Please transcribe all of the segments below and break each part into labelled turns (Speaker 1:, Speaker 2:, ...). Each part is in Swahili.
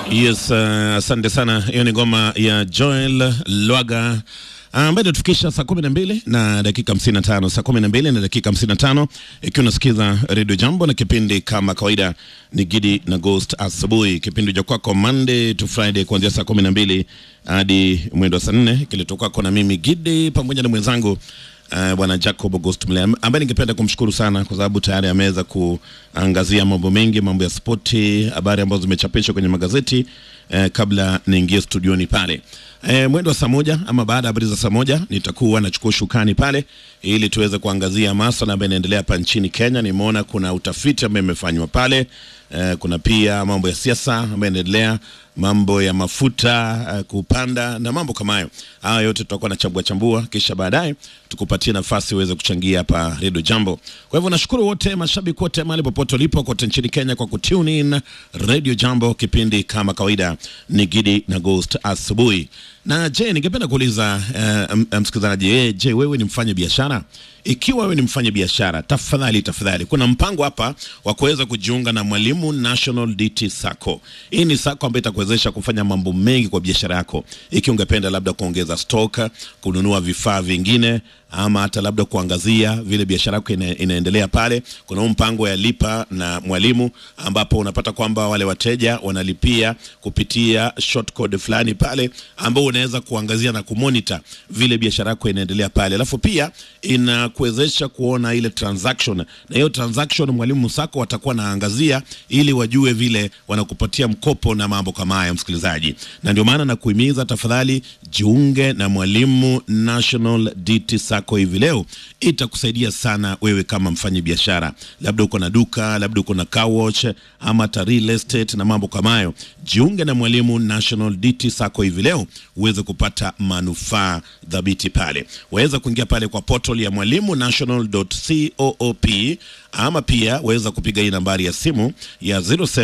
Speaker 1: Yes, uh, asante sana. Hiyo ni ngoma ya Joel Lwaga ambayo inatufikisha saa kumi na mbili na dakika hamsini na tano saa kumi na mbili na dakika hamsini na tano ikiwa unasikiza redio Jambo na kipindi kama kawaida ni Gidi na Ghost asubuhi, kipindi cha kwako Monday to Friday kuanzia saa kumi na mbili hadi mwendo wa saa nne kiletwa kwako na mimi Gidi pamoja na mwenzangu Uh, bwana Jacob August Mle ambaye ningependa kumshukuru sana kwa sababu tayari ameweza kuangazia mambo mengi, mambo ya spoti, habari ambazo zimechapishwa kwenye magazeti uh, kabla niingie studioni pale uh, mwendo wa saa moja ama baada ya habari za saa moja nitakuwa nachukua shukani pale ili tuweze kuangazia masuala ambayo yanaendelea hapa nchini Kenya. Nimeona kuna utafiti ambao imefanywa pale uh, kuna pia mambo ya siasa ambayo yanaendelea mambo ya mafuta uh, kupanda na mambo kama hayo. Haya yote tutakuwa na chambua chambua, kisha baadaye tukupatie nafasi uweze kuchangia hapa Radio Jambo. Kwa hivyo nashukuru wote mashabiki wote mahali popote ulipo kote nchini Kenya kwa kutune in Radio Jambo. Kipindi kama kawaida ni Gidi na Ghost asubuhi. Na je, ningependa kuuliza uh, msikilizaji, eh, je, wewe ni mfanya biashara? Ikiwa wewe ni mfanya biashara, tafadhali tafadhali, kuna mpango hapa wa kuweza kujiunga na Mwalimu National DT Sacco. Hii ni sacco ambayo itakuwezesha kufanya mambo mengi kwa biashara yako, ikiwa ungependa labda kuongeza stock, kununua vifaa vingine ama hata labda kuangazia vile biashara yako ina, inaendelea pale. Kuna huu mpango ya lipa na mwalimu, ambapo unapata kwamba wale wateja wanalipia kupitia short code fulani pale, ambao unaweza kuangazia na kumonita vile biashara yako inaendelea pale, alafu pia inakuwezesha kuona ile transaction, na hiyo transaction mwalimu Sacco watakuwa naangazia ili wajue vile wanakupatia mkopo na mambo kama haya, msikilizaji, na ndio maana nakuhimiza tafadhali jiunge na Mwalimu National DT Sacco hivi leo. Itakusaidia sana wewe kama mfanyi biashara, labda uko na duka, labda uko na car wash ama hata real estate na mambo kama hayo. Jiunge na Mwalimu National DT Sacco hivi leo uweze kupata manufaa dhabiti pale. Waweza kuingia pale kwa portal ya mwalimu national.coop ama pia waweza kupiga hii nambari ya simu ya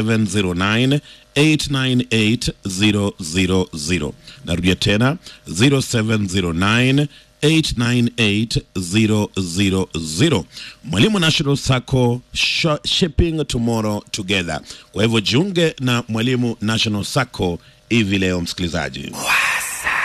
Speaker 1: 0709 898000. Narudia tena 0709 898000. Mwalimu National Sacco, shipping tomorrow together. Kwa hivyo jiunge na Mwalimu National Sacco hivi leo, msikilizaji.